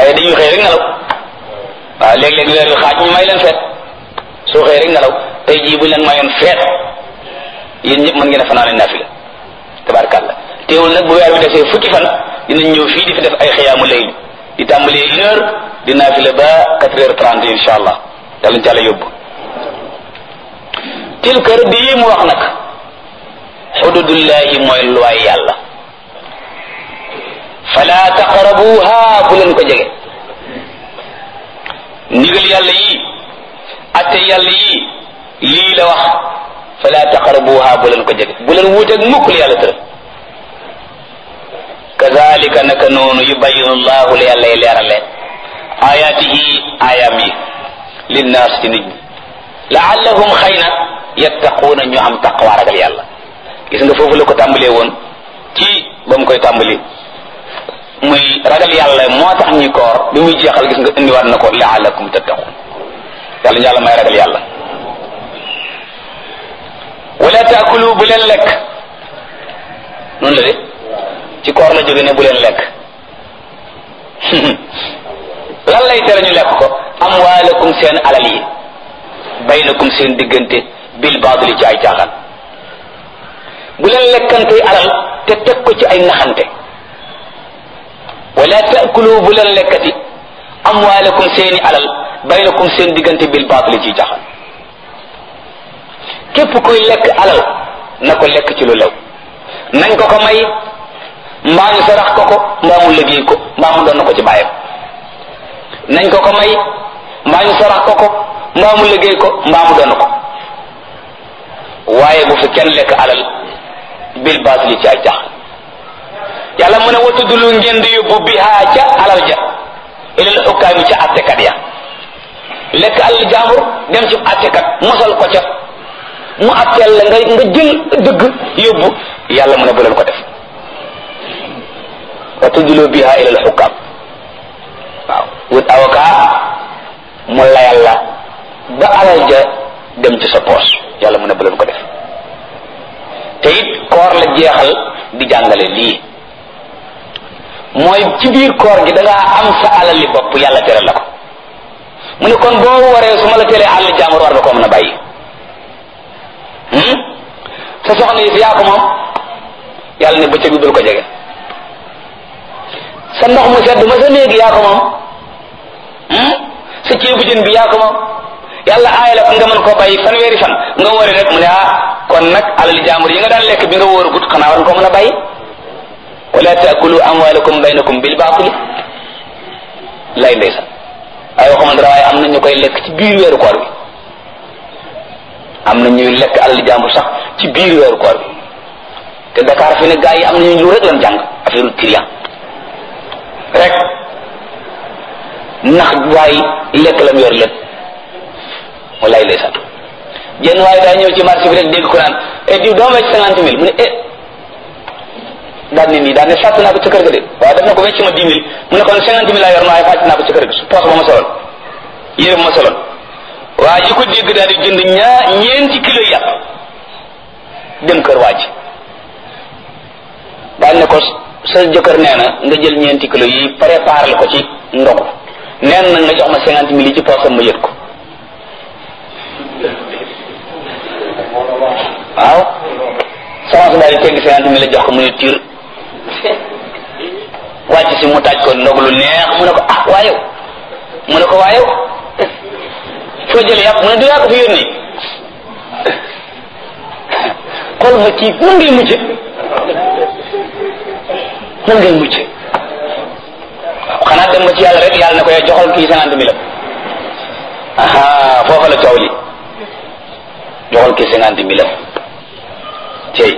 waaye dañuy xëy rek nelaw waaw léeg-léeg weer wi xaaj ñu may leen feet soo xëy rek nelaw tey jii bu leen mayoon feet yéen ñëpp mën ngeen a fanaane naafila tabarkàlla teewul nag bu weer wi defee fukki fan dinañ ñëw fii di fi def ay xiyaamu layl di tàmbalee une heure di naafila ba quatre heures trente insha allah yàlla ci àlla yóbbu tilka rëdd yi mu wax nag xududullahi mooy luwaay yàlla fala taqrabuha bu leen ko jege ndigal yàlla yi atte yàlla yi lii la wax fala taqrabuha bu leen ko jege bu leen wuuteeg mukk la yàlla tëral kazalika naka noonu yubayinu llahu la yàlla y leerale ayaatihi ayaam yi linnaas ci nit ñi laallahum xëy na yattaquuna ñu am taqwa ragal yàlla gis nga foofu la ko tàmbalee woon ci ba mu koy tàmbali muy ragal yàlla moo tax ñuy koor bi muy jeexal gis nga indiwaat na ko laalakum tattaqun yàlla ñu yàlla may ragal yàlla wala taakulu bu leen lekk noonu la de ci koor la jóge ne bu leen lekk lan lay tere ñu lekk ko amwaalakum seen alal yi baynakum seen diggante bil baadili ci ay caaxaan bu leen lekkantey alal te teg ko ci ay naxante wala taakulu bu leen lekkati amwaalakum seeni alal baynakum seen diggante bil baatili ci jaxal képp kuy lekk alal na ko lekk ci lu lew nañ ko ko may mbaa ñu sarax ko ko mbaa mu liggéey ko mbaa mu doon na ko ci bàyyam nañ ko ko may mbaa ñu sarax ko ko mbaa mu liggéey ko mbaa mu doon ko waaye bu fi kenn lekk alal bil baatili ci ay jaxal yàlla mu ne wa tuddulu ngeen di yóbbu bihaa ca alal ja ilal xukkaami ca attekat ya lekk alal jaambur dem ci attekat mosal ko ca mu atteel la nga nga jël dëgg yóbbu yàlla mu ne bu leen ko def wa tuddulu bihaa ilal xukkaam waaw wut avocat mu layal la ba alal ja dem ci sa poos yàlla mu ne bu leen ko def te it koor la jeexal di jàngale lii mooy ci biir koor gi da ngaa am sa alal li bopp yàlla tere la ko mu ne kon boo waree su ma la teree àll jàmbur war nga koo mën a bàyyi sa soxna yi si yaa ko moom yàlla ne bëccëg bi bul ko jege sa ndox mu sedd ma sa néegi yaa ko moom sa ceebu jën bi yaa ko moom yàlla aay la nga mën koo bàyyi fanweeri fan nga wari rek mu ne ah kon nag alal jàmbur yi nga daan lekk bi nga wóor gut xanaa war nga koo mën a bàyyi wala taakulu amwalakum baynakum bil baatili lay ndeysa ay waxuma dara waaye am na ñu koy lekk ci biir weeru koor bi am na ñuy lekk alal jàmbur sax ci biir weeru koor bi te Dakar fi ne gaa yi am nañu lu rek lan jàng affaire trian rek ndax waay lekk lam yor lépp wallaay ndeysa jenn waaye daa ñëw ci marché bi rek dégg ko naan e diw doo wecc cinquante mille mu ne eh daal ni nii daal ne fàtt naa ko ca kër ga de waaye daf na ko wecc ma dix mille mu ne kon cinquante mille laa yor waaye fàtt naa ko ca kër ga su poos ba ma soloon yére ba ma soloon waa ji ko dégg daal di jënd ñaa ñeenti kilo yàpp dem kër waa ji daal ne ko sa jëkkër nee na nga jël ñeenti kilo yi préparé ko ci ndogu neen na nga jox ma cinquante mille yi ci poosam ma yët ko waaw sama su daal di tegg cinquante mille la jox ko mu ne tiir wàcc si mu taaj ko ndog lu neex mu ne ko ah waayow mu ne ko waayow foo jële yàpp mu ne du yaa ko fi yónni xool ma ci nan ngay mujje nan ngay mujje waaw xanaa dem ba ci yàlla rek yàlla ne ko yow joxal kii cinquante mille aha foofa la coow li joxal kii cinquante mille cey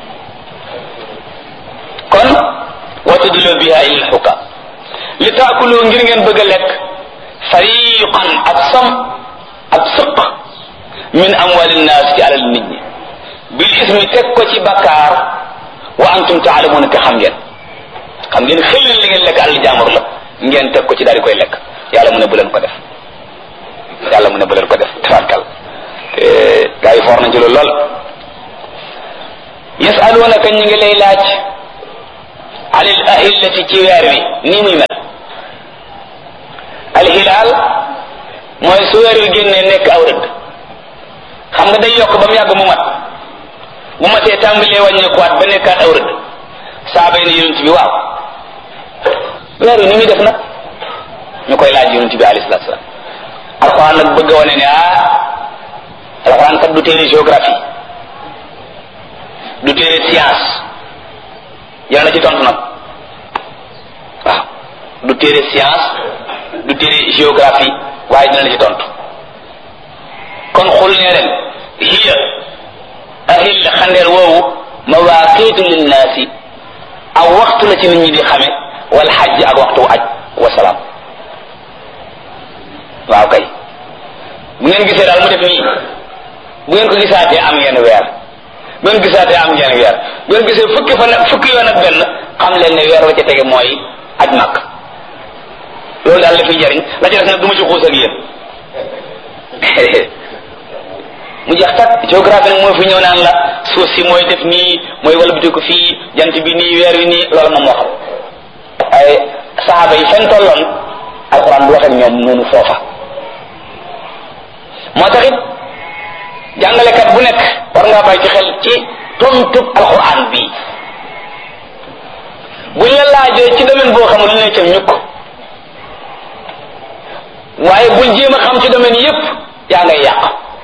kon watudulu biha ila alxukam li taakulu ngir ngeen bëgg a lekk fariqan ab sam ab sëq min amwali nnaas ci alal nit ñi bil ismi teg ko ci bakkaar wa antum taalamuuna te xam ngeen xam ngeen xel li ngeen lekk alal jaamur la ngeen teg ko ci daal di koy lekk yàlla mu ne bu leen ko def yàlla mu ne bu leen ko def tabarkal gaa yi foor nañ ci loolu lool yasalunaka ñu ngi lay laaj anil ahillati ci weer wi nii muy mel mooy su weer wi génnee nekk aw rëdd xam nga day yokk ba mu yàgg mu mat bu matee tàmbalee wàññeekuwaat ba nekkaat aw rëdd saaba yi ne yonent bi waaw weer wi ni muy def nag ñu koy laaj yonent bi alayhi salaatu salaam alxuraan nag bëgg a wane ne ah alxuraan kat du téere géographie du téere science yal na ci tontu nag waaw du téere science du téere géographie waaye dina la ci tontu kon xul ne ren hiya ahil xandeer woowu mawaaqiitu linnaasi aw waxtu la ci nit ñi di xame wal xajj ak waxtu aj wasalaam waaw kay bu ngeen gisee daal mu def nii bu ngeen ko gisaatee am ngeen weer bu ngeen gisaatee am ngeen weer bu ngeen gisee fukki fan fukki yoon ak benn xam leen ne weer wa ca tege mooy aj màkk loolu daal la fiy jariñ la ca des nag du ma ci xuus ak yéen mu jeex tak géographie nag mooy fi ñëw naan la suuf si mooy def nii mooy walbati ko fii jant bi nii weer wi nii loolu moom moo xam ay saxaaba yi fen tolloon alxuraan du wax ak ñoom noonu foofa moo taxit jàngalekat bu nekk war ngaa bàyyi ci xel ci tontub alxuraan bii buñ la laajee ci domaine boo xamul lu ne ca ñukk waaye bul jéem a xam ci domaine yépp yaa ngay yàq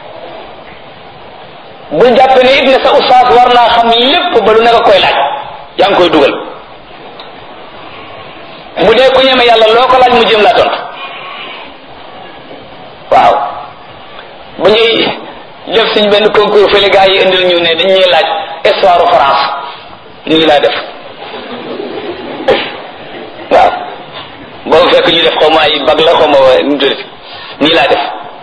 bul jàppe ne it ne sa ustaas war naa xam lépp ba lu nekk koy laaj yaa ngi koy dugal bu dee ku ñeme yàlla loo ko laaj mu jéem laa tontu waaw bu ñuy def suñ benn concours fële gaa yi indil ñu ne dañ ñuy laaj histoire France nii laa def waaw boobu fekk ñu def xaw ma ay bag la xaw ma nu tuddati nii laa def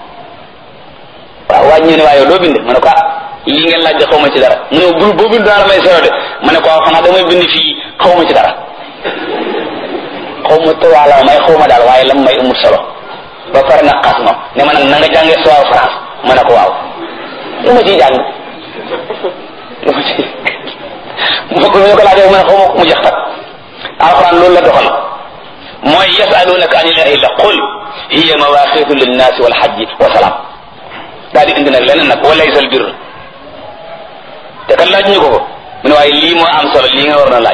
waaw waaj ñu ne waaye doo bind ma ne ko ah lii ngeen laaj de xaw ma ci dara mu ne bu boo bind daal may sero de ma ne ko waaw xanaa damay bind fii xaw ma ci dara xaw ma trois la may xaw ma daal waaye lam may amul solo ba pare nag xas ma ne ma nag na nga jàngee histoire France ma ne ko waaw lu ma ciy jàng lu ma ci mu ko ñu ko laajee mu ne xaw ma mu jeex tak alquran loolu la doxal mooy yasalunaka anil ahilla qul hiya mawaqitu linnaasi wal hajji wa salaam daal di indi nag leneen nag wa laysa al birr te kan laaj ñu ko ko mu ne waaye lii moo am solo lii nga war na laaj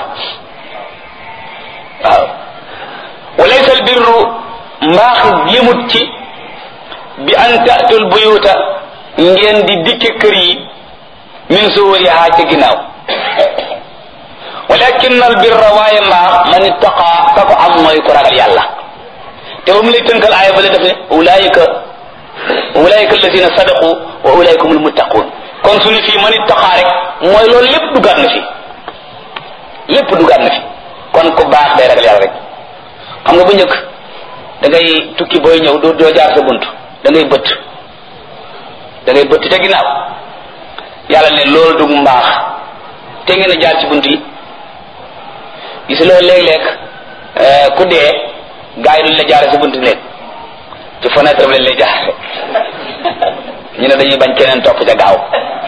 waaw wa laysa al birru mbaax yëmut ci bi an taatul buyuta ngeen di dikke kër yi min suwariha ca ginnaaw walakin al birra waaye mbaax man ittaqa ka ko am mooy ko ragal yàlla te ba mu lay tënkal aaya ba la def ne ulaayika ulaayika alladina sadaqu wa ulaayika humul muttaqun kon su ne fii man ittaqa rek mooy loolu lépp dugaat na fi lépp dugaat na fi kon ku baax day ragal yàlla rek xam nga bu njëkk da ngay tukki booy ñëw doo doo jaar sa bunt da ngay bëtt da ngay bëtt te ginnaaw yàlla ne loolu dug mbaax te ngeen a jaar ci bunt yi gis loolu léeg-léeg ku dee gars yi duñ la jaare sa bunt néeg ci fenêtre bi lañ lay jaare ñu ne dañuy bañ keneen topp ca gaaw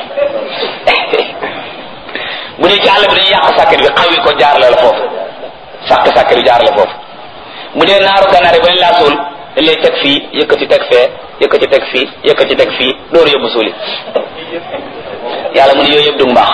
bu dee ci àll bi dañuy yàq sàkket bi xawi ko jaar la la foofu sàkk sàkket bi jaar la foofu bu dee naaru ganaar yi bañ laa suul dañ lay teg fii yëkkati teg fee yëkkati teg fii yëkkati teg fii dooru yóbbu suuli yàlla mu ne yooyu yëpp du mbaax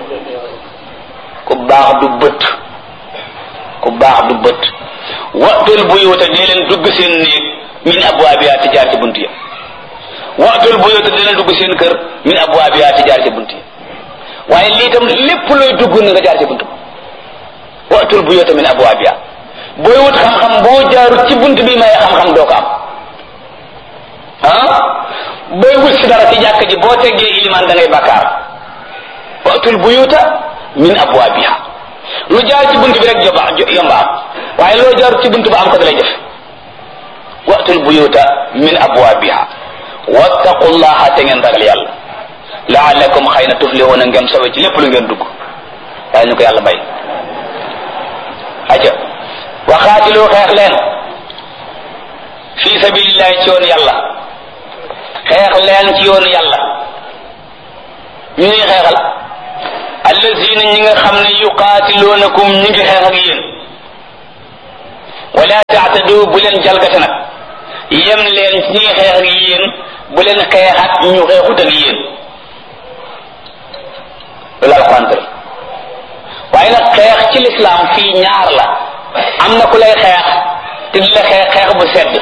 ku baax du bët ku baax du bët waxtul buyuta dee leen dugg seen néeg min abwaabiha ti jaar ci bunt ya waxtul buyuta dee leen dugg seen kër min abwaabiha ti jaar ci bunt ya waaye lii tam lépp looy dugg na nga jaar ci bunt ba waxtul buyuta min abwaabiha booy wut xam-xam boo jaarut ci bunt bi may xam-xam doo ko am ah booy wut si dara ci jàkk ji boo teggee ilimaan da ngay bàkkaar waxtul buyuta min abwaabiha lu jaar ci bunt bi rek joba yomba am waaye loo jaarut ci bunt ba am ko da lay def waxtul buyuta min abwaabiha wattaqullaha te ngeen ragal yàlla laalakum xëy na tuflihuna ngeen sowe ci lépp lu ngeen dugg waaye ñu ko yàlla may aja waxaatilu xeex leen fi sabilillahi ci yoonu yàlla xeex leen ci yoonu yàlla ñu ngi xeexal allazina ñi nga xam ne yuqaatiluunakum ñi ngi xeex ak yéen wala taatadu bu leen jalgate nag yem leen ci ñi ngi xeex ak yéen bu leen xeexat ñu xeexut ak yéen loolu alquran tëral waaye nag xeex ci lislaam fii ñaar la am na ku lay xeex te di la xeex xeex bu sedd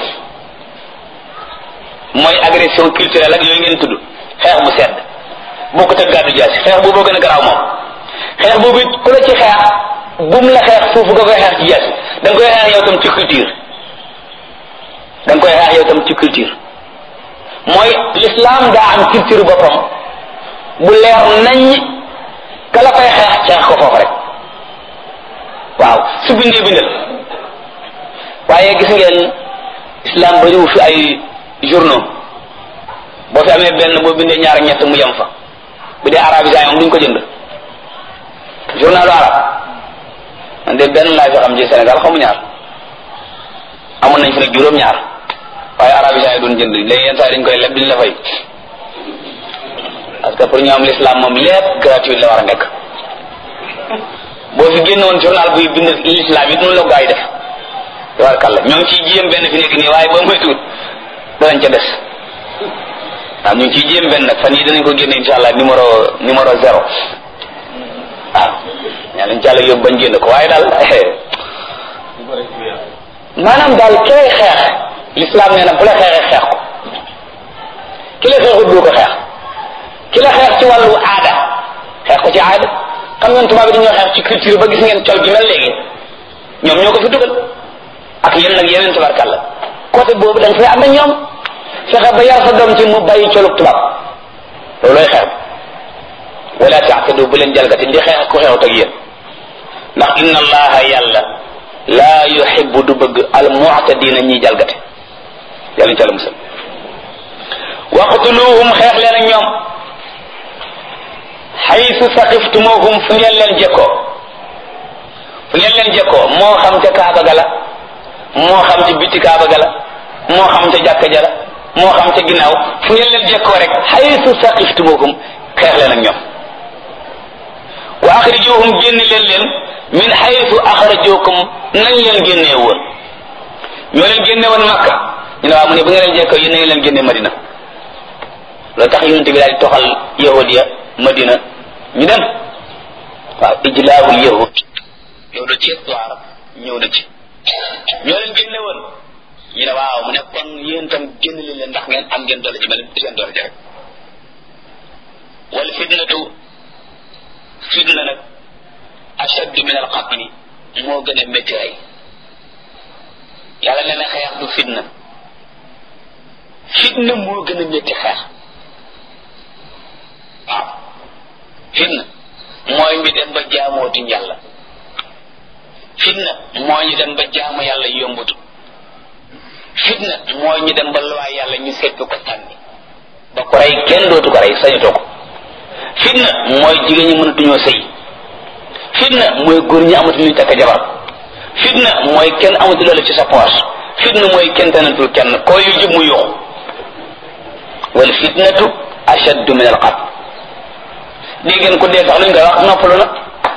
mooy agression culturelle ak yooyu ngeen tudd xeex bu sedd bokkut ak gàddu jaasi xeex boobu gën a garaaw moom xeex boobu it ku la ci xeex bum la xeex foofu nga koy xeex ci jaasi da nga koy xeex yow tam ci culture da nga koy xeex yow tam ci culture mooy l'islam daa am culture boppam bu leer nañ ka la koy xeex xeex ko foofu rek waaw su bindee bindal waaye gis ngeen islam bariwu fi ay journaux boo fi amee benn boo bindee ñaar ñett mu yem fa bu dee arabisant moom duñ ko jënd journalu arab man de benn laa fi xam ci Sénégal xamu ñaar amoon nañ fi nag juróom ñaar waaye arabisant yi doon jënd léegi yenn saa yi dañ koy leb diñ la fay parce que pour ñu am l'islam moom lépp gratuit la war a nekk boo fi génnoon journal buy bind l'islam it noonu la gaa yi def tabarkàlla ñoo ngi ciy jéem benn fi nekk nii waaye ba muy tuut danañ ca des waaw ñu ngi ciy jéem benn nag fan yii danañ ko génne insha allah numéro numéro zéro waaw ñaa lañ jàll yóbbu bañ génn ko waaye daal maanaam daal kay xeex l'islam nee na bu la xeexee xeex ko ki la xeexut du ko xeex ki la xeex ci wàllu aada xeex ko ci aada xam ngeen tubaab bi dañoo xeex ci culture ba gis ngeen col gi mel léegi ñoom ñoo ko fi dugal ak yéen nag yeneen tabarkàlla côté boobu da nga fay ànd ak ñoom fexe ba yar sa doom ci mu bàyyi colug tubaab loolooy xeex wala taatadu bu leen jalgati ndi xeex ku xeexut ak yéen ndax inna allaha yàlla laa yuhibbu du bëgg al mu'tadina ñiy jalgate yàlla ci àlla musal waqtuluhum xeex leen ak ñoom xaytu saqiftumuhum fu ngeen leen jekkoo fu ngeen leen jekkoo moo xam ca kaaba ga la moo xam ci biti kaaba ga la moo xam ca jàkka ja la moo xam ca ginnaaw fu ngeen leen jekkoo rek xaytu saqiftumuhum xeex leen ak ñoom wa axrijuhum génn leen leen min xaytu axrajukum nañ leen génnee woon ñoo leen génne woon makka ñu ne waaw mu ne bu ngeen leen jekkoo yéen na ngeen leen génne madina loolu tax yonent bi daal di toxal yahudiya madina ñu dem waaw ijlaabul yahud yow la ci histoire ñëw na ci ñoo leen génne woon ñu ne waaw mu ne kon yéen tam génn leen leen ndax ngeen am ngeen doole ji mel seen doole ji rek wal fitnatu fitna nag ashaddu min al qatli moo gën a métti rey yàlla nee na xeex du fitna fitna moo gën a métti xeex waaw fitna mooy mi dem ba jaamooti yàlla fitna mooy ñu dem ba jaamu yàlla yombutu fitna mooy ñu dem ba luwaay yàlla ñu seppi ko sànni ba ko rey kenn dootu ko rey sañutoo ko fitna mooy jigéen ñi mënatuñoo sëy fitna mooy góor ñi amatu luñ takk jabar fitna mooy kenn amatu loolu ci sa poche fitna mooy kenn tanatul kenn koo yu jub mu yuxu wal fitnatu ashaddu min al qatl dégg ngeen ko dee sax luñ koy wax noppalu na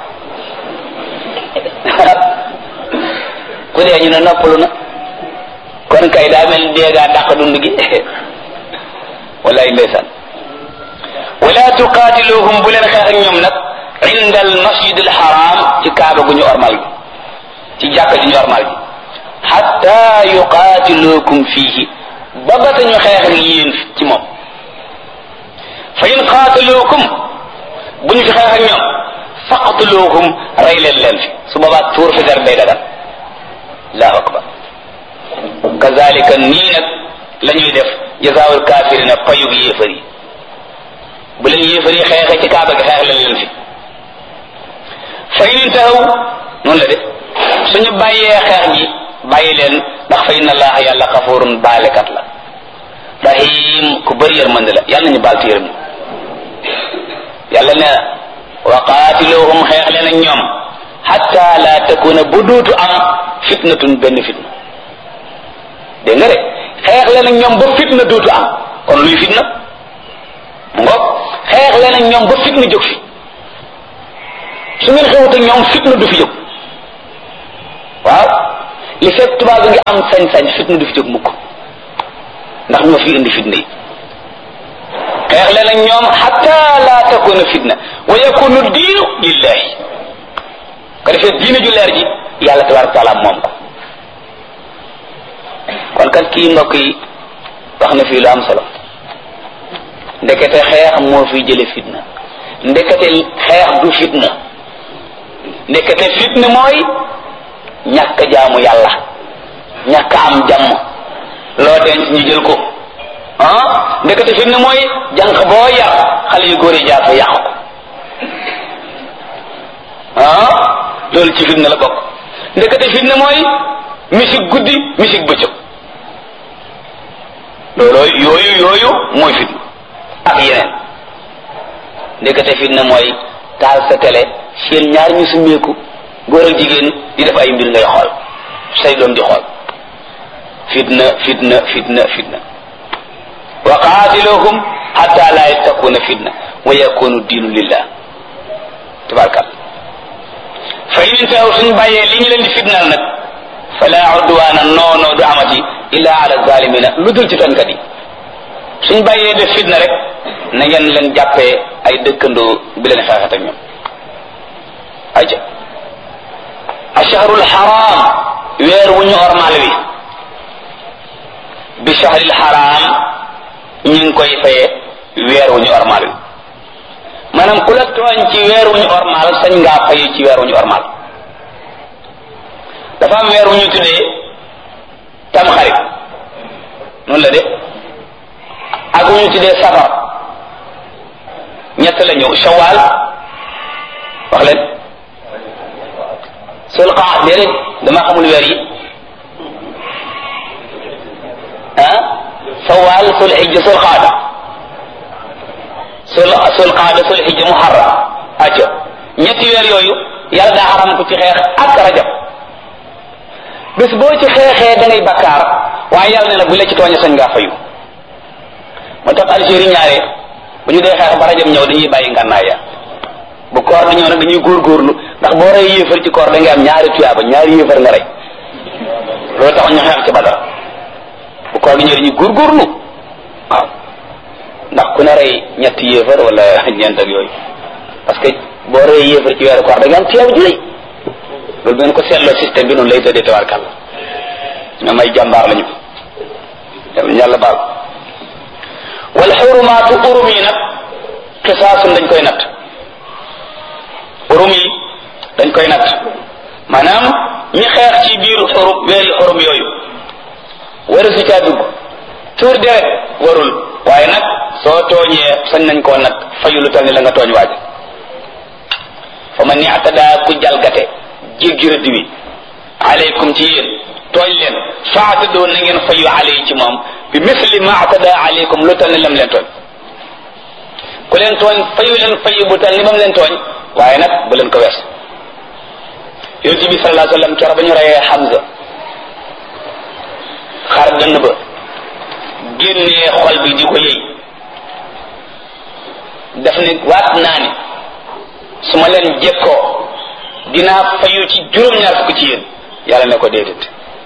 ku dee ñu ne noppalu na kon kay daa mel dee gaa dàq dund gi wallaay ndeysaan wala tuqaatiluhum bu leen xeex ak ñoom nag inda al masjid al haram ci kaaba gu ñu ormal gi ci jàkka ju ñu ormal gi hatta yuqaatilukum fiihi ba ba ñu xeex ak yéen ci moom fa in qaataluukum bu ñu fi xeex ak ñoom faqtuluuhum rey leen leen fi su boobaa tuur fi dar day dagan allahu akbar kazalika nii nag la ñuy def jazaawul kaafirina payug yéefar yi bu leen yéefar yi xeexee ci kaaba gi xeex leen leen fi fa in intahaw noonu la de suñu bàyyee xeex ji bàyyi leen ndax fa inna allaha yàlla xafurun baalekat la rahim ku bëri yërmande la yàlla nañu baal ci yërëm yàlla ne wa qaatiluhum xeex leen ak ñoom hatta la takuna bu duutu am fitnatun benn fitna dégg nga de xeex leen ak ñoom ba fitna duutu am kon luy fitna mu ngoog xeex leen ak ñoom ba fitna jóg fi su ngeen xewut ak ñoom fitna du fi jóg waaw li fekk tubaab bi ngi am sañ-sañ fitna du fi jóg mukk ndax ñoo fi indi fitna yi xeex leen ak ñoom xatta la takuna fitna wa yakunu diinu lillahi ko defee diine ju leer ji yàlla tabaraka taala moom ko kon kat kii mbokk yi wax na fii lu am solo ndekete xeex moo fi jële fitna ndekete xeex du fitna ndekete fitna mooy ñàkk jaamu yàlla ñàkk am jàmm loo denc ñu jël ko ah ndekete fitna mooy jànq boo yar xale yu góor yi jaar fa yàqu ko ah loolu ci fitna la bokk ndekete fitna mooy musique guddi musique bëccëg looloo yooyu yooyu mooy fitna ak yeneen ndekete fitna mooy taal sa télé seen ñaar ñu summeeku góor ak jigéen di def ay mbir ngay xool say doom di xool fitna fitna fitna fitna wa qaatiluhum hatta la yakuna fitna wa yakunu diinu lillah tabarakal fa in intahaw suñ bàyyee li ñu leen di fitnaal nag fala udwaana noono du amati illa ala zalimina lu dul ci tonkat yi suñ bàyyee def fitna rek na ngeen leen jàppee ay dëkkandoo bi leen xeexat ak ñoom aja ashahrul haram weer wu ñu ormal wi bi shahril haram ñu ngi koy faye weer wu ñu ormal wi maanaam ku la tooñ ci weer wu ñu ormal sañ ngaa faye ci weer wu ñu ormal dafa am weer wu ñu tuddee tam xarit noonu la de ak wu ñu tuddee safar ñett la ñëw shawal wax leen sul qaa déedéet dama xamul weer yi ah shawal sul hijja sul qaada sul sul qaada sul hijja muharram acca ñetti weer yooyu yàlla daa xaram ko ci xeex ak rajab bés boo ci xeexee da ngay bakkaar waaye yàlla ne na bu la ci tooñe sañ ngaa fayu moo tax Algérie ñaare bu ñu dee xeex ba rajab ñëw dañuy bàyyi ngànnaay ya bu koor di ñëw nag dañuy góorgóorlu ndax boo rey yéefar ci koor da ngay am ñaari tuyaaba ñaari yéefar nga rey loolu tax ñu xeex ci badar bu koor di ñëw dañuy góorgóorlu waaw ndax ku ne rey ñetti yéefar wala ñeent ak yooyu parce que boo rey yéefar ci weeru koor da ngay am tuyaaba ju rëy loolu ngeen ko seetloo système bi noonu lay tëddee tabarkàlla ñoom ay jàmbaar lañu yàlla baal wal xurumaatu urum yi nag xisaasun dañ koy natt urum yi dañ koy natt maanaam ñi xeex ci biir xurum weeri xurum yooyu waru si caa dugg tuur deret warul waaye nag soo tooñee sañ nañ koo nag fayu lu tal ni la nga tooñ waaj fa man i'tada ku jalgate jéggi rëdd wi aleykum ci yéen tooñ leen faatadoo na ngeen fayu aley ci moom bi misli ma atada aleykum lu tal ni lam leen tooñ ku leen tooñ fayu leen fayu bu tal ni bam leen tooñ waaye nag bu leen ko wees yonent bi sallallahu alayhi wa sallam keroog ba ñu reyee Hamza xar dënn ba génnee xol bi di ko yëy daf ne waat naa ni su ma leen jekkoo dinaa fayu ci juróom-ñaar fukk ci yéen yàlla ne ko déedéet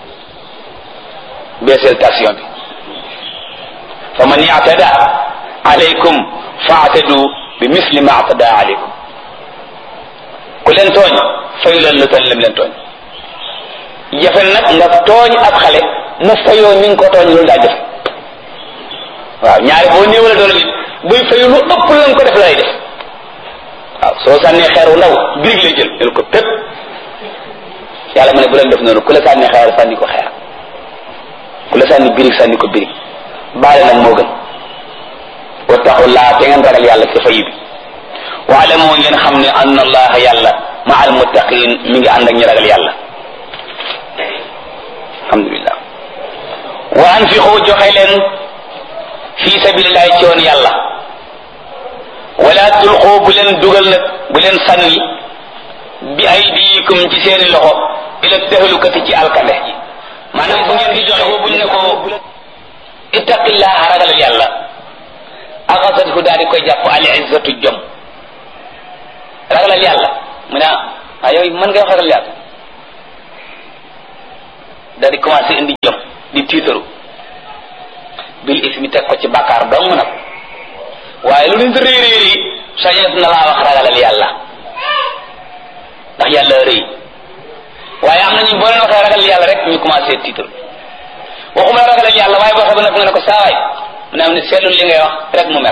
beeseel tension bi fa man i'tada alaykum fa'tadu bi misli ma i'tada alaykum ku leen tooñ fayu leen lu tal lim leen tooñ jafe nag nga tooñ ab xale mu fayoo ni nga ko tooñ loolu daa jafe waaw ñaari boo néewale doole nit buy fayu lu ëpp la nga ko def lay def waaw soo sànnee xeer wu ndaw birig lay jël jël ko pépp yàlla mu ne bu leen def noonu ku la sànni xeer sànni ko xeer ku la sànni birig sànni ko birig baale nag moo gën wattaqullaa te ngeen ragal yàlla ci fayu bi waale moo ngeen xam ne anna allaha yàlla ma al muttaqin mi ngi ànd ak ñi ragal yàlla alhamdulillah wa anfiqu joxe leen fi sabilillahi ci woon yàlla wala tulqu bu leen dugal nag bu leen sànni bi aydikum ci seeni loxo ila tahlukati ci alkande ji maanaam bu ngeen di joxe ko buñ ne ko ittaqillaha ragalal yàlla axasat hu daal di koy jàpp al izzatu jom ragalal yàlla mu ne ah yow mën ngay wax ragal yàlla daal di commencé indi jom di tiitaru bil ismi teg ko ci bàkkaar dong nag waaye lu nit rëy rëy rëy sañet na laa wax ragalal yàlla ndax yàlla rëy waaye am nañu boo leen waxee ragal yàlla rek ñu commencé titre waxuma la ragalal yàlla waaye boo xam ne nga ne ko saawaay mu ne am ne seetlul li ngay wax rek mu mer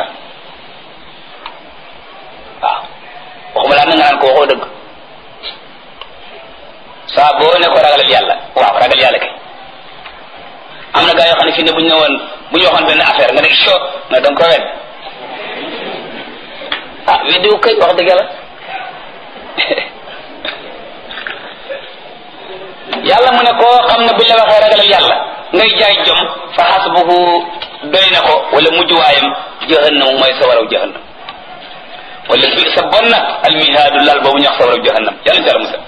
waaw waxuma laa na nga naan ko waxoo dëgg saa boo ne ko ragalal yàlla waaw ragal yàlla kay am na gaa yoo xam ne fii ne bu ñu ne woon bu ñu waxoon benn affaire nga ne cho nga danga ko wedd ah weddiwu kay wax dëgg yàlla yàlla mu ne koo xam ne buñ la waxee ragalal yàlla ngay jaay jom fa xasbuhu doy na ko wala mujjuwaayam jahannam mooy sa waraw jahannam wala bi sa bon nag almihaadu lal boobu ñu wax sa waraw jahannam yàlla ci yàlla musal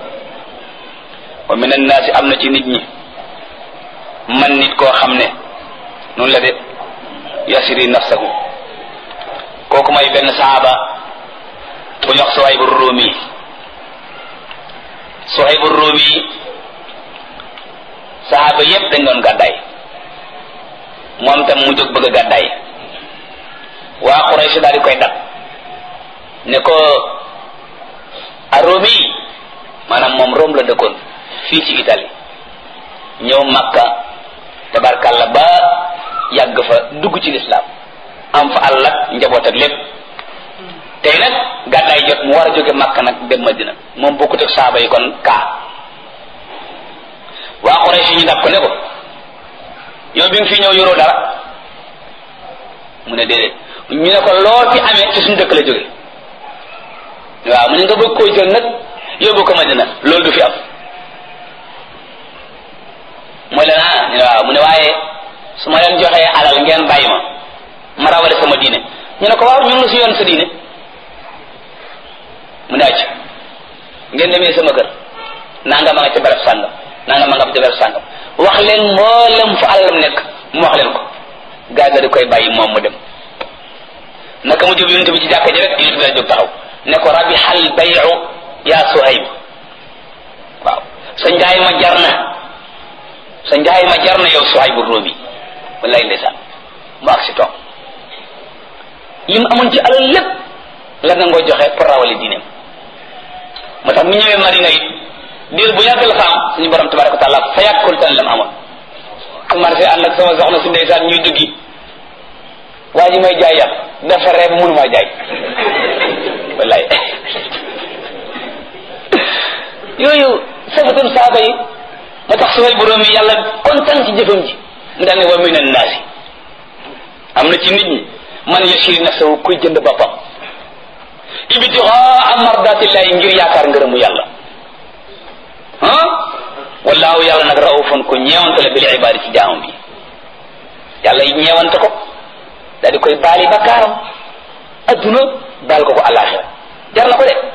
wa min annaasi am na ci nit ñi man nit koo xam ne noonu la de yasiri nafsahu kooku may benn saaba bu ñu wax Suhaybu Rumi Suhaybu Rumi saaba yépp dañ doon gàddaay moom tam mu jóg bëgg a gàddaay waa Quraysh daal di koy dab ne ko a Rumi maanaam moom Rome la dëkkoon fii ci Italie ñëw Makka tabarkalla ba yàgg fa dugg ci lislaam am fa àll ak njaboot ak lépp tey nag gàddaay jot mu war a jóge Makka nag dem Madina moom bokkut ak saaba yi kon kaa waa Quraysh ñu dab ko ne ko yow bi nga fi ñëw yoroo dara mu ne déedéet ñu ne ko loo fi amee ci suñu dëkk la jóge waaw mu ne nga bëgg koo jël nag yóbbu ko Madina loolu du fi am mooy leen ah ñu ne waaw mu ne waaye su ma leen joxee alal ngeen bàyyi ma ma rawale sama diine ñu ne ko waaw ñu ngi si yoon sa diine mu ne acc ngeen demee sama kër nanga ma nga ca barab sàngam nanga ma nga ca barab sàngam wax leen mboolem fu alalam nekk mu wax leen ko gaa ga di koy bàyyi moom mu dem naka mu jub yonent bi ci jàkka ji rek yonent bi la jóg taxaw ne ko rabi xal bayu yaa Suhayb waaw sa njaay ma jar na sa njaay ma jar na yow Suhaybu Rumi wallaay ndeysaan mu ak si toog li mu amoon ci alal lépp la nga ngoo joxe pour rawale diineem moo tax mu ñëwee Madina it diir bu yàgg la fa am suñu borom tabaraka wa taala fa yàkkul tan la mu amoon commencé ànd ak sama soxna si ndeysaan ñuy duggi waa ji may jaay yàpp dafa reeb mënu maa jaay wallaay yooyu safatun saaba yi moo tax suway borom yi yàlla kontaan ci jëfam ji mu daal ne wa min annaasi am na ci nit ñi man yashiri nafsahu kuy jënd boppam ibtigaa mardatillahi ngir yaakaar ngërëmu yàlla ah wallaahu yàlla nag raufun ku ñeewante la bil ibaadi ci jaamam bi yàlla yi ñeewante ko daal di koy baali bakkaaram adduna baal ko ko alaxira jar na ko de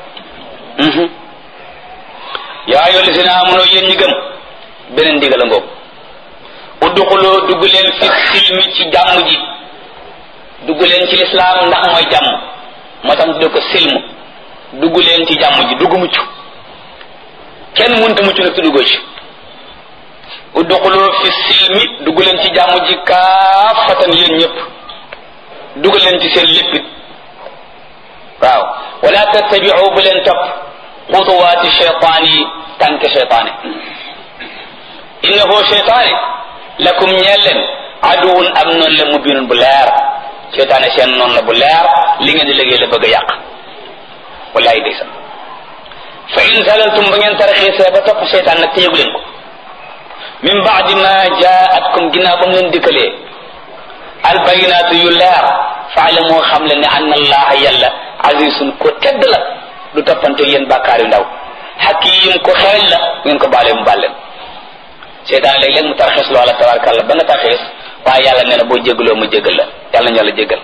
yaa ayyuha llazina amanu yéen ñi gëm beneen ndigal a ngoog udduxuloo dugg leen fi silmi ci jàmm ji dugg leen ci lislaam ndax mooy jàmm moo tax tudde ko silmu dugg leen ci jàmm ji dugg mucc kenn mënta mucc nag tuddugoo ci udduxuloo fi silmi dugg leen ci jàmm ji kaafatan yéen ñëpp dugg leen ci seen léppit waaw wala tattabiu bu leen topp xutuwaati cheytaan yi tànke cheytaane innahu cheytaane lakum ñeel leen aduwun am noonu la mubinun bu leer cheytaane seen noonu la bu leer li ngeen di liggéey la bëgg a yàq wallahi day sax fa in zalaltum ba ngeen taraxiisee ba topp cheytaan nag te yëgu leen ko min baadi ma jaatkum ginnaaw ba mu leen dikkalee albayinaatu yu leer faalamu xam le ne anna allaha yàlla azizun ko tedd la du toppante yéen bàkkaar yu ndaw xakim ko xereñ la ngeen ko baalee mu baal leen seytaan léeg-léeg mu tarxiis loola tabarkàlla ba nga tarxiis waaye yàlla nee na boo jégaloo mu jégal la yàlla ñu yàlla jégal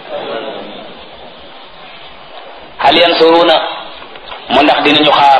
hal yansuruuna mu ndax dinañu xaar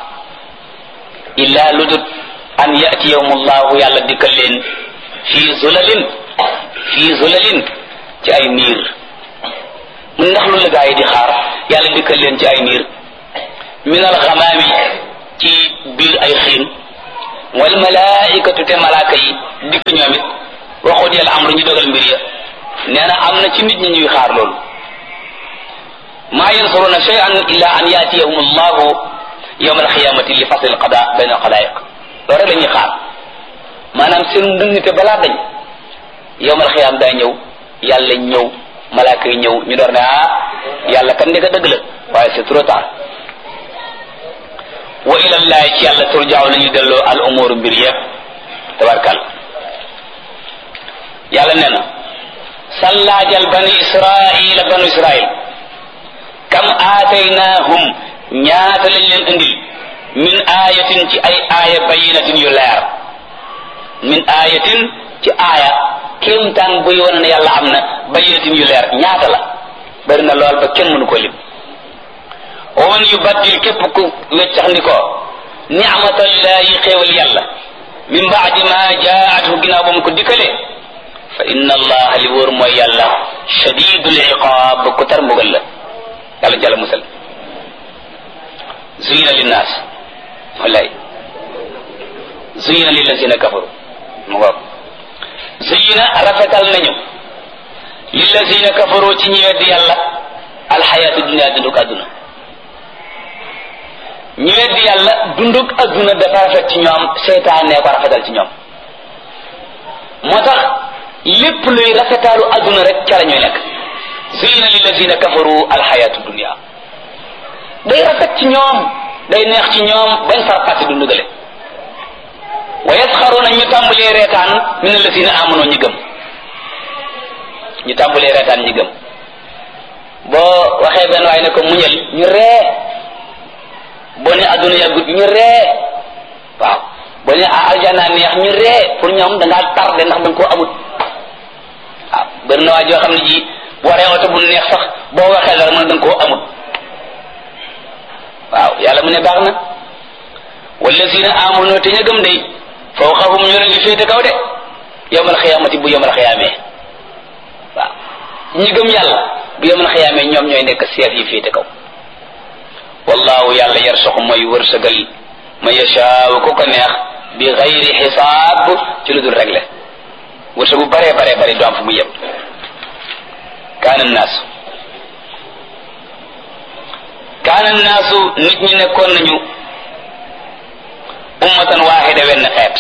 illa ludut an yatiyahumullahu yàlla dikkal leen fii zulalin fii zulalin ci ay niir mu ndax lu la gaa yi di xaar yàlla dikkal leen ci ay niir min alxamaami ci biir ay xiin wal malaikatu te malaaka yi dikk ñoom it waxut yàlla amru ñu dogal mbir ya nee na am na ci nit ñi ñuy xaar loolu maa yansuruna shay'an illa an yatiyahum allahu yawma alqiyamati li fasl alqada bayna alxalaiq loolu rek la ñuy xaar maanaam seen ndëngte balaa dañ yawma alqiyam daa ñëw yàlla ñëw malaaka yi ñëw ñu door ne ah yàlla kan ndeka dëgg la waaye c'est trop tard wa ila llahi ci yàlla turjaaw la ñu delloo al umuru mbir yëpp tabarkal yàlla nee na sallaajal bani israila banu israil kam aataynahum ñaata lañ leen indil min ayatin ci ay aaya bayinatin yu leer min ayatin ci aaya kéemtaan buy wane ne yàlla am na bayinatin yu leer ñaata la bari na lool ba kenn mënu ko lim wa man yubaddil képp ku weccax ni ko ni'matallahi xéewal yàlla min baadi ma jaathu ginnaaw ba mu ko dikkalee fa inna allaha li wóor mooy yàlla shadidul iqaab ku tar mbugal la yàlla jàlla musal zuyina linnaas wallaay zuyina lillazina kafaru mu ngoog zuyina rafetal nañu lillazina kafaru ci ñi weddi yàlla alxayaatu dunia dunduk àdduna ñi weddi yàlla dunduk àdduna dafa rafet ci ñoom seytaane ko rafetal ci ñoom moo tax lépp luy rafetaalu àdduna rek ca la ñuy nekk zuyina lillazina kafaru alxayaatu dunia day rafet ci ñoom day neex ci ñoom bañ far pàtti du ndugale wa yasxaruna ñu tàmbalee reetaan min allazina amanu ñi gëm ñu tàmbalee reetaan ñi gëm boo waxee benn waay ne ko muñal ñu ree boo ne adduna yàggut ñu ree waaw boo ne aljana neex ñu ree pour ñoom da ngaa tardé ndax danga koo amut waaw bëri na waa joo xam ne ji waree oto bu neex sax boo waxee dara mën da nga koo amut waaw yàlla mu ne baax na wallazina amanu te ña gëm day fawqahum ñu leen di féete kaw de yawmal xiyaamati bu yawmal xiyaamee waaw ñi gëm yàlla bu yawmal xiyaamee ñoom ñooy nekk seef yi féete kaw wallahu yàlla yarsuqu mooy wërsëgal ma yashaaw ku ko neex bi xayri xisaab ci lu dul réglé wërsëgu bare bare bare du am fu mu yem kaana naasu kaana naasu nit ñi nekkoon nañu ummatan waaxida wenn xeet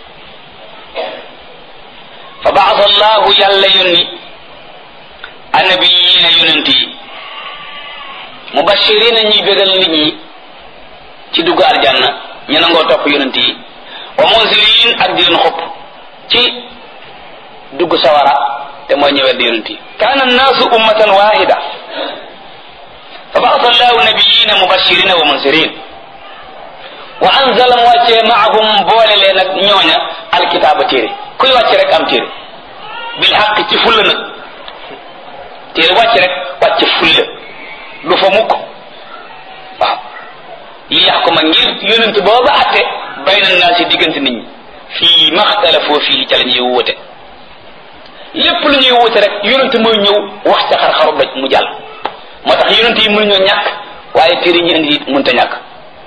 fa baasa allahu yàlla yónni annabiyiina yonent yi mubashirina ñuy bégal nit ñi ci dugg aljanna ñu nangoo topp yonent yi wa munzirin ak di leen xupp ci dugg sawara te mooy ñëwet di yonent yi kaana annaasu ummatan waaxida fa baasa allahu nabiyina mubashirina wa munzirin wa anzala mu wàccee maahum boole leen ak ñooña alkitaaba téere kuy wàcc rek am téere bil xaq ci fulla nag téere wàcc rek wàcc fulla du fa mukk waaw li yax ko ma ngir yonent booba atte bayna naa si diggante nit ñi fii maxtalafoo fii ca la ñuy wute lépp lu ñuy wute rek yonent mooy ñëw wax ca xar-xaru doj mu jàll moo tax yonent yi mënuñoo ñàkk waaye téere ñu indi it mënta ñàkk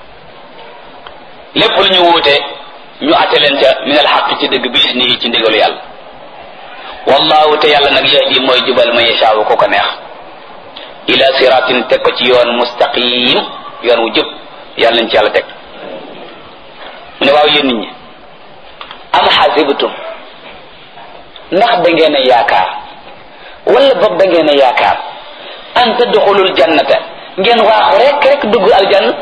lépp lu ñu wuute ñu atte leen ca min al xaq ci dëgg bi isnihi ci ndigalu yàlla wallahu te yàlla nag yahdi mooy jubal ma yashaawu ko ko neex ila siratin teg ko ci yoon mustaqim yoon wu jub yàlla nañ ci yàlla teg mu ne waaw yéen nit ñi am xasibtum ndax da ngeen a yaakaar wala boog da ngeen a yaakaar an tadxulul jannata ngeen waaxu rek rek dugg aljanna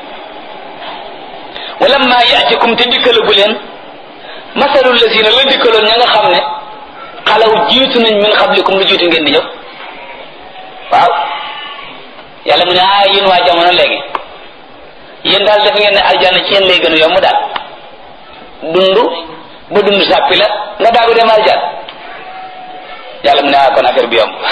wala ma yaatikum te dikkalagu leen masalul lazina la dikkaloon ña nga xam ne xalaw jiitu nañ min xablikum lu jiitu ngeen di ñëw waaw yàlla mu ne ah yéen waa jamono léegi yéen daal def ngeen ne aljanna ci yéen lay gën a yomb daal dund ba dund sàppi la nga daagu dem aljanna yàlla mu ne ah kon affaire bi yomb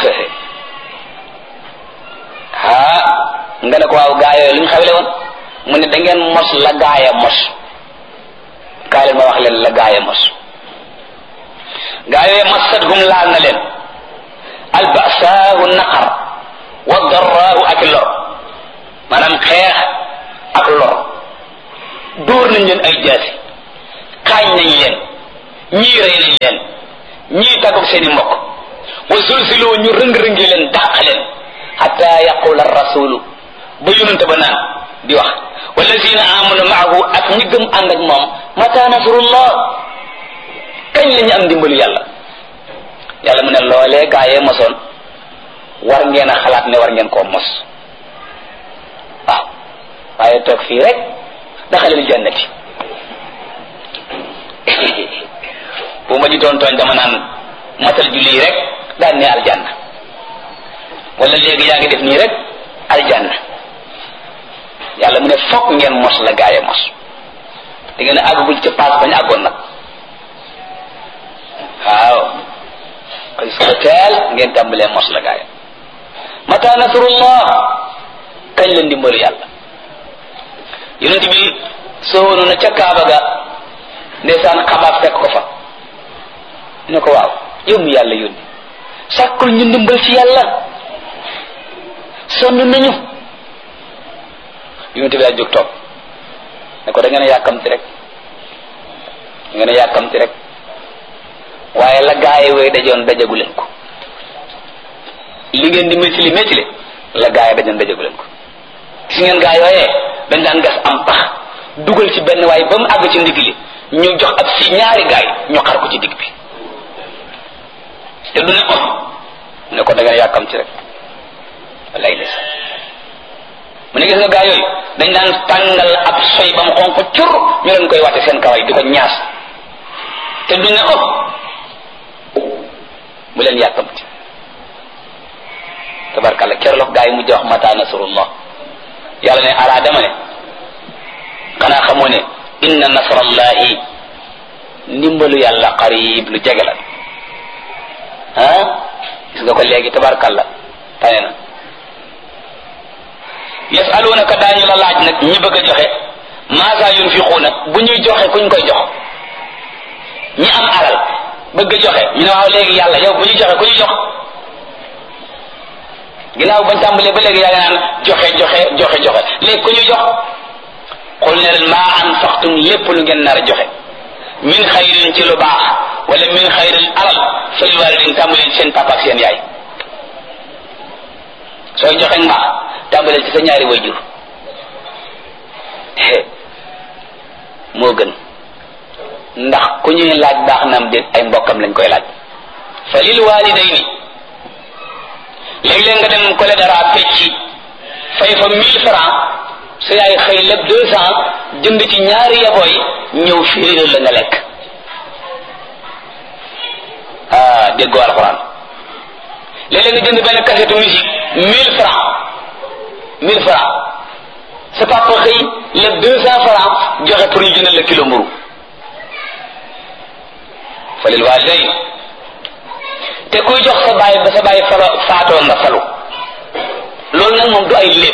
ah nga ne ko waaw gaa yooyu lu ñu xawle woon mu ne da ngeen mos la gaaya mos kaay leen ma wax leen la gaaya mos gaa yooyu massatuhum laal na leen albasaahu naqar wa darraahu ak lor maanaam xeex ak lor dóor nañ leen ay jaasi xaañ nañ leen ñii rey nañ leen ñii tàggoog seen i mbokk wa sulsiloo ñu rëng-rëngee leen dàq leen xata yaqula rasulu ba yonente ba naan di wax wallazina amanu maahu ak ñi gëm ànd ak moom mata nasrullah kañ la ñu am dimbalu yàlla yàlla mu ne loolee gaayee mosoon war ngeen a xalaat ne war ngeen koo mos waaw waaye toog fii rek daxalil jannati bu ma ji doon tooñ dama naan matal julli yi rek daan ne aljanna wala léegi yaa ngi def nii rek aljanna yàlla mu ne fokk ngeen mos la gaaye mos da ngeen a àggagul ca paas bañ àggoon nag waaw koy suba teel ngeen tàmbalee mos la gaaye mata nasrullah kañ la ndimbalu yàlla yonent bi soowoonu na ca kaaba ga ndeysaan xabaab fekk ko fa ne ko waaw yow mi yàlla yónni sàkkul ñu ndimbal ci yàlla sonn nañu yonent bi daa jóg toog ne ko da ngeen a yàkkamti rek da ngeen a yàkkamti rek waaye la gaaye wooy dajoon dajagu leen ko li ngeen di métili métili la gaaye dajoon dajagu leen ko gis ngeen gaa yooyee dañ daan gas am pax dugal ci benn waaye ba mu àgg ci ndigg li ñu jox ab si ñaari gaay ñu xar ko ci digg bi te du ne ko ne ko da ngeen yàkkam ci rek wallaay des mu ne gis nga gaa yooyu dañ daan tàngal ab soy ba mu xonq cur ñu leen koy wàtte seen kaway di ko ñaas te du ne oh bu leen yàkkamti tabarkalla kerlox gaa yi mujj wax mata nasrullah yàlla ne alaa dama ne xanaa xamoo ne inna nasrallahi ndimbalu yàlla qarib lu jege la ah gis nga ko léegi tabarkalla tane na yasalunaka daañu la laaj nag ñi bëgg a joxe maasa yunfiquuna bu ñuy joxe kuñ koy jox ñi am alal bëgg a joxe ñu ne waaw léegi yàlla yow bu ñuy joxe ku ñu jox ginnaaw bañ tàmbalee ba léegi yaa ngi naan joxe joxe joxe joxe léegi ku ñu jox xul ne leen maa anfaqtum lépp lu ngeen nar a joxe min xayrin ci lu baax wala min xayrin alal fal waalidin tàmbalee ci seen papa ak seen yaay sooy joxe mbaax tàmbalee ci sa ñaari wayjur moo gën ndax ku ñuy laaj baax na am déet ay mbokkam lañ koy laaj fa lil waalidayni léeg-léeg nga dem kole dara fecci fay fa mille francs sa yaay xëy lépp deux cent jënd ci ñaari yabooy ñëw fiiral la nga lekk ah déggoo alxuraan léeg-léeg nga jënd benn kasetu musique mille francs mille francs sa papa xëy lépp deux cent francs joxe pour ñu jëndal la kilo mburu fa lil waalidayn te kuy jox sa baay ba sa baay falo faatoo nga falu loolu nag moom du ay lépp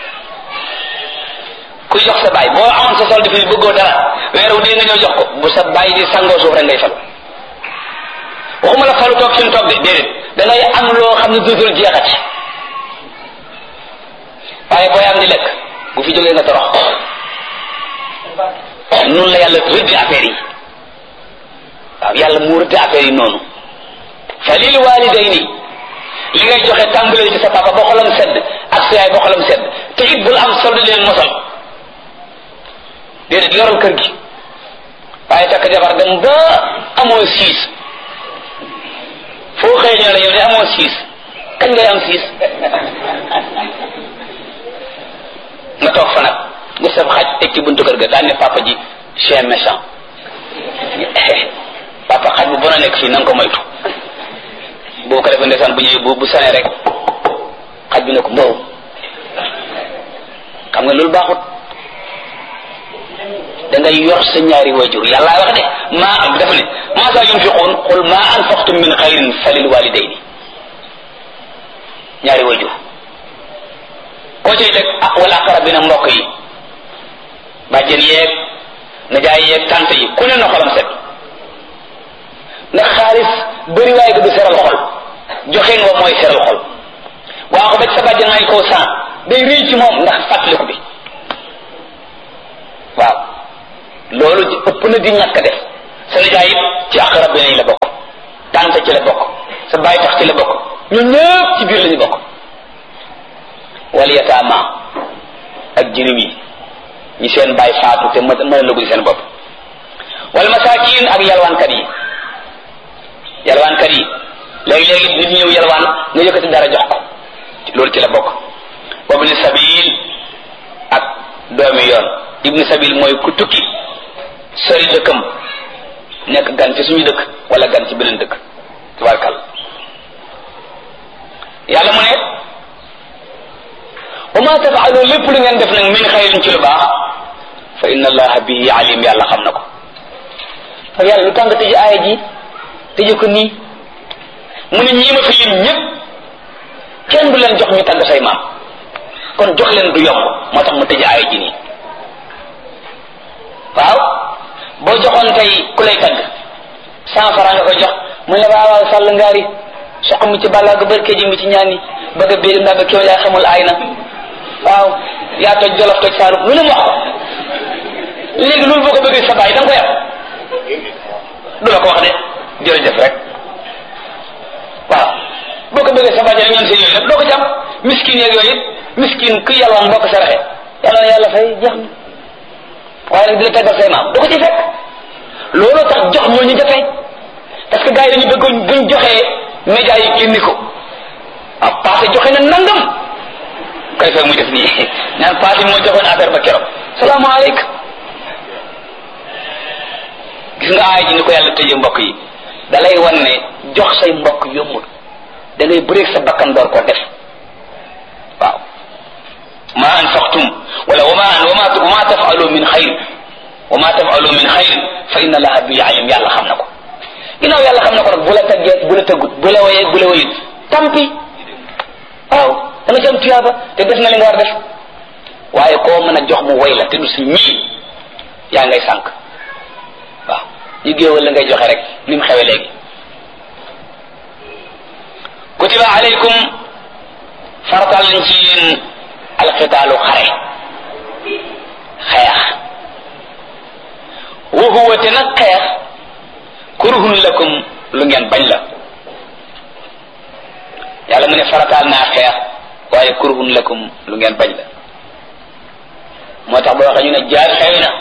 kuy jox sa baay boo amoon sa sol fi bëggoo dara weeru dee nga ñëw jox ko bu sa baay di sangoo suuf rek ngay falu waxuma la falu toog fi mu toog de déedéet da ngay am loo xam ne dootul jeexati waaye booy am di lekk bu fi jógee nga torox noonu la yàlla rëddi affaire yi waaw yàlla mu rëddi affaire yi noonu fa lil walidayni li ngay joxe tàmbalee ci sa papa ba xolam sedd ak sa yaay ba xolam sedd te it bul am solde leen mosal déedéet yoral kër gi waaye takk jabar dem ba amoo siis foo xëy ñoo la yow de amoo siis kañ ngay am siis nga toog fa nag nga sab xaj teg ci buntu kër ga daan ne papa ji chien méchant papa xaj bu bon a nekk fii na nga ko moytu boo ko defee ndeysaan bu ñëwee bu bu sanee rek xaj bi ne ko mbow xam nga loolu baaxut da ngay yor sa ñaari wajur yàlla wax de maa dafa ne maa saa yunfiquun qul maa anfaqtum min xayrin falil walidayni ñaari wajur koo cay teg ah wala aqrabina mbokk yi bàjjen yeeg najaay yeeg tante yi ku ne na xolam set ndax xaalis bëri waaye ga du seral xol joxe nga mooy seral xol waa ko ba ci sa bàjjen may koo san day rëy ci moom ndax fàttaliku bi waaw loolu ëpp na di ñàkk def sa nijaay it ci aqrab bi nañ la bokk tante ci la bokk sa bàyyi tax ci la bokk ñun ñëpp ci biir la ñu bokk wal yataama ak jirim yi ñi seen bàyyi faatu te mën mën a lugul seen bopp wal masaakin ak yalwaankat yi yalwaankat yi léegi-léegi nit ñëw yalwaan nga yëkkati dara jox ko loolu ci la bokk wabni sabil ak doomi yoon ibni sabil mooy ku tukki sori dëkkam nekk gan ci suñu dëkk wala gan ci beneen dëkk tabarkal yàlla mu ne wa ma tafaalu lépp lu ngeen def nag min xayrin ci lu baax fa inna allaha bihi alim yàlla xam na ko ak yàlla lu tàng tëj aaya ji tëje ko nii mu ne ñii ma fi lim ñëpp kenn du leen jox ñu tagg say maam kon jox leen du yomb moo tax mu tëj aaya ji nii waaw boo joxoon tey ku lay tagg cent franc nga ko jox mu ne waaw waaw sàll ngaari soq mi ci bàllaa ga bërkee ji mi ci ñaan yi bëgg a béy ndaa ba kéw yaa xamul aay na waaw yaa toj jolof toj saalum lu ne mu wax ko léegi loolu boo ko bëggee sa baay da nga ko yàq du la ko wax de jërëjëf rek waaw boo ko bëggee sa baay rek ñoom seen yooyu lépp doo ko jàpp miskin yeeg yooyu it miskin ku yàlwaan boo ko saraxe yàlla na yàlla fay jeex na waaye nag di la taggal say maam du ko ci fekk looloo tax jox ñoo ñu jafe parce que gars yi dañu bëgg buñ joxee média yi génni ko ah passé joxe na nangam koy fekk muy def nii naan passé moo joxoon affaire ba keroog salaamaaleykum gis nga aay ji ni ko yàlla tëjee mbokk yi da lay wan ne jox say mbokk yombul da ngay bëreeg sa bakkan door ko def waaw ma anfaqtum wala wama wama wama tafalu min xayr wama tafalu min xayr fa inna allaha bi alim yàlla xam na ko ginnaaw yàlla xam na ko nag bu la taggee bu la tëggut bu la wayee bu la wayut tampi waaw da nga ci am tuyaaba te def na li nga war def waaye koo mën a jox mu way la te du si ñii yaa ngay sànq waaw ñu géewal la ngay joxe rek ni mu xewe léegi kutiba alaykum fartal nañ ci yéen alxitaalu xare xeex wa huwa te nag xeex kurhun lakum lu ngeen bañ la yàlla mu ne farataal naa xeex waaye kurhun lakum lu ngeen bañ la moo tax boo waxee ñu ne jaad xewi na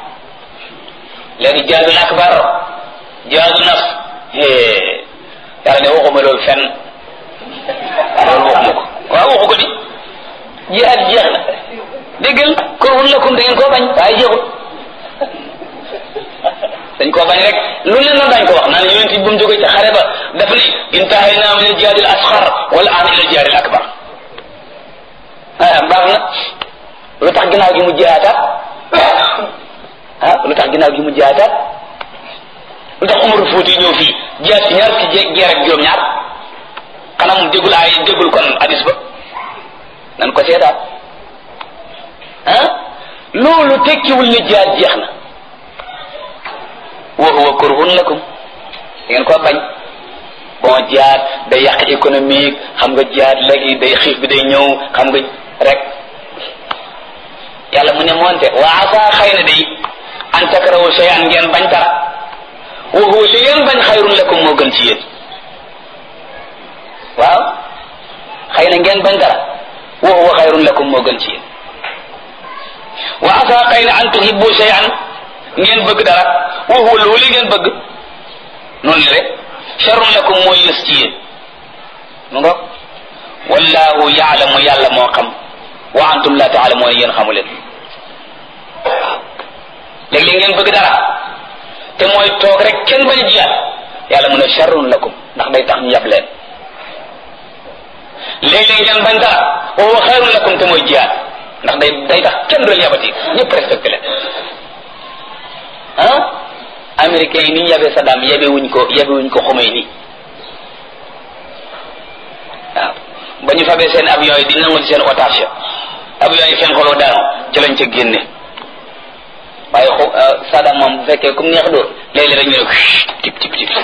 léegi jaadul akbar jaadu naf yàlla ne waxuma loolu fenn loolu waxuma ko waaw waxu ko di jihaad jeex na déggal kurhun lakum da ngeen koo bañ waaye jeexul dañ koo bañ rek lu leen na dañ ko wax naan yonent bi bu mu jógee ci xare ba daf ne intahayna min al-jihaad al-asghar wal aan ila al-jihaad al-akbar ah baax na lu tax ginnaaw gi mu jihaataat ah lu tax ginnaaw gi mu jihaataat lu tax Umar Fuuti ñëw fii jihaat ci ñaar ci jeer ak juróom-ñaar xanaa mu déggul ay déggul kon hadis ba nan ko seetaat ah loolu tekkiwul ne jihaat jeex na wa huwa kurhun lakum da ngeen ko bañ bon jihaad day yàq économique xam nga jihaad léegi day xiif bi day ñëw xam nga rek yàlla mu ne moonte wa asa xëy na day an takrahu shay'an ngeen bañ dara wa huwa li ngeen bañ xayrun lakum moo gën ci yéen waaw xëy na ngeen bañ dara wa huwa xayrun lakum moo gën ci yéen wa asa xëy na an tuhibbu shay'an ngeen bëgg dara wa huwa loolu ngeen bëgg noonu la rek sharrun lakum mooy yës ci yéen mu nga wallahu yaalamu yàlla moo xam wa antum la taalamuuna yéen xamu leen waaw léeg-léeg ngeen bëgg dara te mooy toog rek kenn bañ a jiyaat yàlla mu ne sharrun lakum ndax day tax ñu yab leen léeg-léeg ngeen bañ dara wa huwa xayrun lakum te mooy jiyaat ndax day day tax kenn du leen yabati ñëpp respecté leen ah américains yi ni ñu yabee Saddam yabe wuñ ko yabe wuñ ko xumay nii waaw ba ñu fabee seen avion yi di nangu ci seen otage avion yi fen xoloo daanu ci lañ ca génne waaye xu Saddam moom bu fekkee comme neex dóor léeg-léeg rek ñu ne ko tip tip tip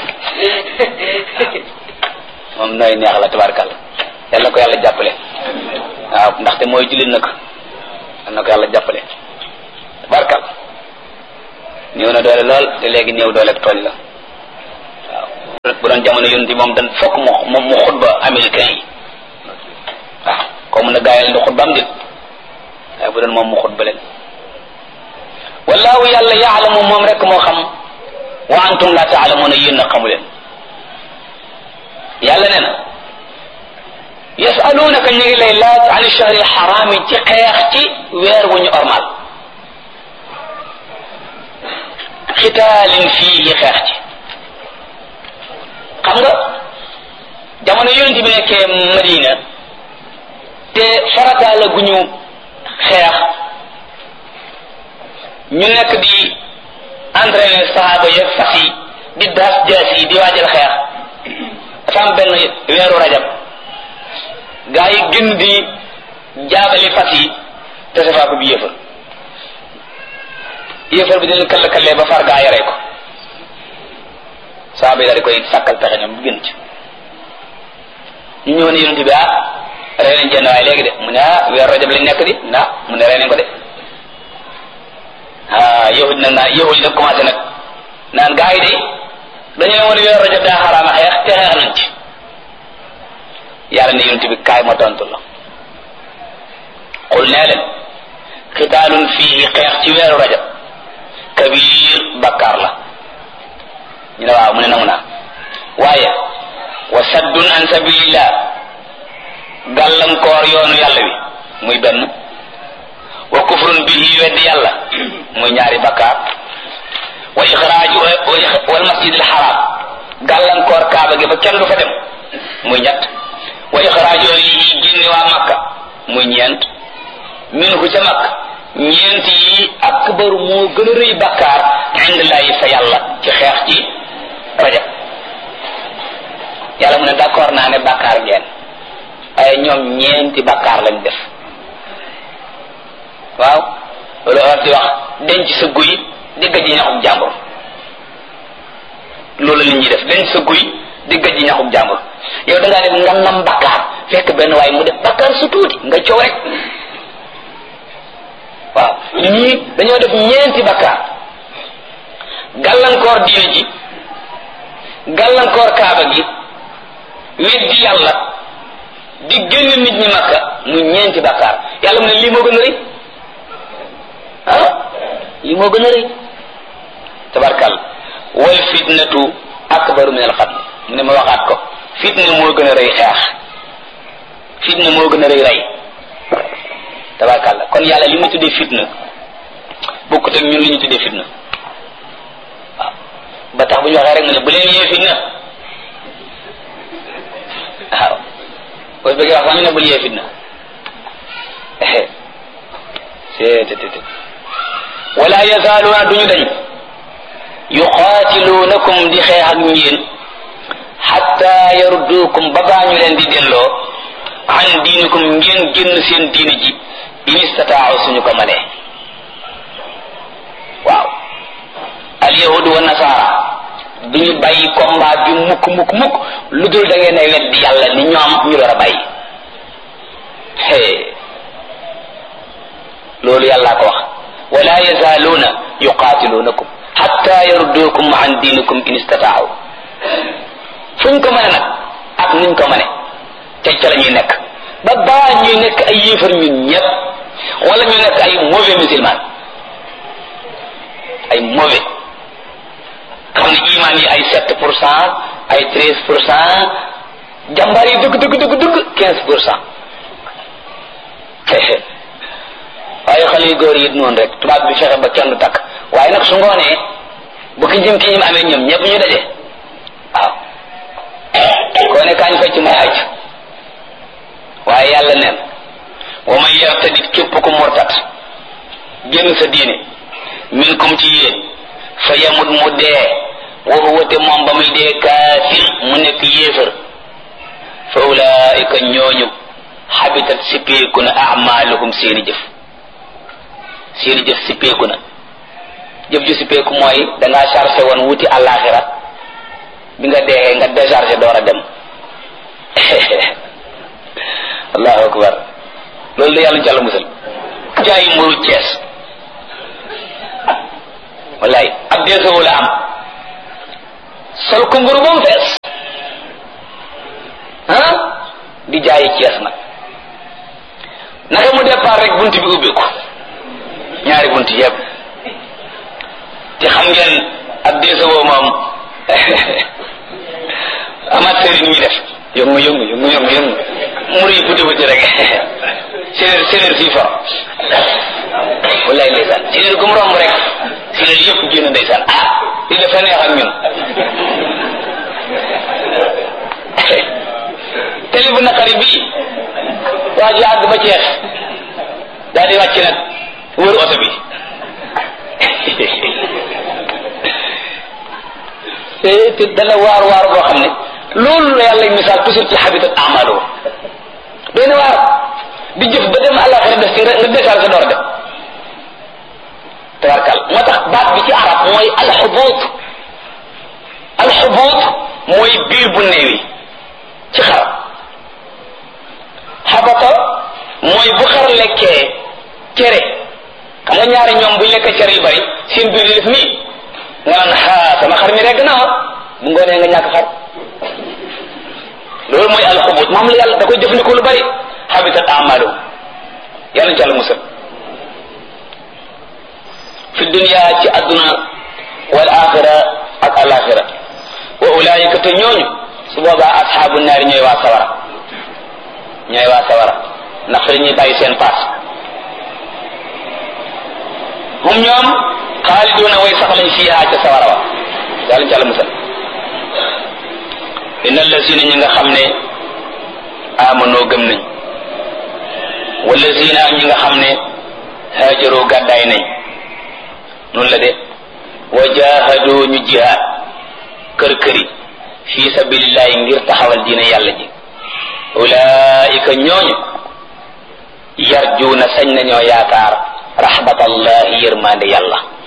moom nooy neex la tabarkàlla yàlla ko yàlla jàppale waaw ndaxte mooy jullit nag yàlla na ko yàlla jàppale tabarkàlla néew na doole lool te léegi néew doole tooñ la waaw bu doon jamono yonent moom dan fokk mu moom mu xutba américain yi waaw koo mun a gaayal di xutba am dit waaye bu doon moom mu xutba leen wallahu yàlla yaalamu moom rek moo xam wa antum la taalamuuna yéen a xamu leen yàlla nee na yasalunaka ñu ngi lay laaj an shahri xaraami ci xeex ci weer wu ñu ormal xitaalin fii xeex ci xam nga jamono yonent bi nekkee Madina te farataala gu ñu xeex ñu nekk di entraîner sahaaba ya fas yi di daas jaas yi di waajal xeex dafa am benn weeru rajab gaa yi gën di jaabali fas yi te safaa ko bi yéefar yéefar bi dina kall kallee ba far gaa yaree ko sahaaba yi daal di koy sàkkal pexe ñoom bu gën ci ñu ñëw ne yonent bi ah rey nañ jenn waaye léegi de mu ne ah weeru rajab lañ nekk di na mu ne rey nañ ko de ah yahud nag naa yahud nag commencé nag naan gaa yi de dañoo woon weeru rajab daa xaraama xeex te xeex nañ ci yàlla ne yonent bi kaay ma tontu la xul nee leen xitaalun fii xeex ci weeru rajab kabir bakkaar la ñu ne waaw mu ne nangu naa waaye wa saddun an sabilillah gàllankoor yoonu yàlla wi muy benn wa kufrun bihi weddi yàlla muy ñaari bakkaar wa ixraaju wal masjidil xaraam gàllankoor kaaba gi ba kenn du fa dem muy ñett wa ixraaju yi génne waa makka muy ñeent minhu ca makka ñeent yi akbaru moo gën a rëy bakkaar indillahi fa yàlla ci xeex ci rajab yàlla mu ne d'accord naa ne bakkaar ngeen ay ñoom ñeenti bakkaar lañ def waaw loolu war di wax denc sa guy digg ji ñaxum jàmbur loolu la nit ñi def denc sa guy digg ji ñaxum jàmbur yow da ngaa def ngam ngam bakkaar fekk benn waaye mu def bakkaar su tuuti nga coow rek waaw ñii dañoo def ñeenti bakkaar gàllankoor diine ji gàllankoor kaaba gi weddi yàlla di génn nit ñi makka mu ñeenti bakkaar yàlla mu ne lii moo gën a rëy ah lii moo gën a rëy tabarkal wal fitnatu akbaru min al qatl mu ne ma waxaat ko fitna moo gën a rëy xeex fitna moo gën a rëy rey tabarkal kon yàlla li mu tuddee fitna bokkut ak ñun li ñu tuddee fitna waaw ba tax bu ñu waxee rek nga ne bu leen yee fitna waaw boo bëggee wax sax ñu ne bul yee fitna seetetet wala yazaaluuna duñu dañ yuqaatiluunakum di xeex ak ñeen xatta yarudduukum ba baa ñu leen di delloo an diinikum ngeen génn seen diini ji in istataaw suñu ko mënee waaw alyahudu wa nasaara duñu bàyyi combat bi mukk mukk mukk lu dul da ngeen ay weddi yàlla ni ñoom ñu door a bàyyi loolu yàllaa ko wax wala yazaaluuna yuqaatiluunakum xatta yarudduukum an diinikum in istataaw fuñ ko mëne nag ak nuñ ko mëne ca ca la ñuy nekk ba baa ñuy nekk ay yéefar ñun ñëpp wala ñu nekk ay mauvais musulman ay mauvais xam ne iman yi ay sept pour cent ay treize pour cent jàmbaar yi dëgg dëgg dëgg dëgg quinze pour cent waaye xale yu góor yi noonu rek tubaab bi fexe ba kenn du takk waaye nag su ngoonee bu ki jëm ki ñim amee ñoom ñëpp ñu daje waaw koo ne kaañ fecc muy aj waaye yàlla neen wa man yartadit képp ku murtat génn sa diine min kum ci yéen fa yamut mu dee wa huwa te moom ba muy dee kaafir mu nekk yéefar fa ulaika ñooñu habitat sippeeku na amaluhum seeni jëf seeni jëf sippeeku na jëf ju sippeeku mooy dangaa chargé woon wuti àllaaxira bi nga deexee nga déchargé door a dem allahu akbar loolu la yàlla jàll musal jaay mburu cees wallaay ab deesoo la am sol ko mburu ba mu fees di jaayi Cees nag naka mu départ rek bunt bi ubbi ko ñaari bunt yëpp te xam ngeen ab deesawoo moom amaat sëriñ ñuy def yëngu yëngu yëngu yëngu yëngu mur yi buti buti rek séeréer séeréer fii for wallaay ndeysaan séeréer gu mu romb rek séeréer yëpp génn ndeysaan ah li dafa neex ak ñun télé bu naqari bii waa ji àgg ba ceex daal di wàcc nag wër oto bi te te dana waar waar boo xam ne loolu la yàlla misaal toujours ci habitat amalu benn waar di jëf ba dem àllaxira def ci nga déclaré sa door dem tabarkal moo tax baat bi ci arab mooy alxubuut alxubuut mooy biir bu néewi ci xar xabata mooy bu xar lekkee cere xam nga ñaari ñoom buñ lekkee cere yu bari seen biir di def nii nga naan xaa sama xar mi regg na bu ngoonee nga ñàkk xar loolu mooy alxubut moom la yàlla da koy jëfandikoo lu bari habitat amalu yàlla ci àlla musal fi dunia ci adduna wal axira ak alaxira wa ulaayika te ñooñu su boobaa asxaabu naari ñooy waa sawara ñooy waa sawara ndax fa dañuy bàyyi seen paas hum ñoom xaaliduuna way sax lañ fiihaa ca sawara wa yàlla ci àlla musal inna allazina ñi nga xam ne amanoo gëm nañ wallazina ñi nga xam ne haajaroo gàddaay nañ noonu la de wa jahadu ñu jihaad kër këri fi sabilillahi ngir taxawal diine yàlla ji ulaika ñooñu yarjuuna sañ nañoo yaakaar rahmatallahi yërmande yàlla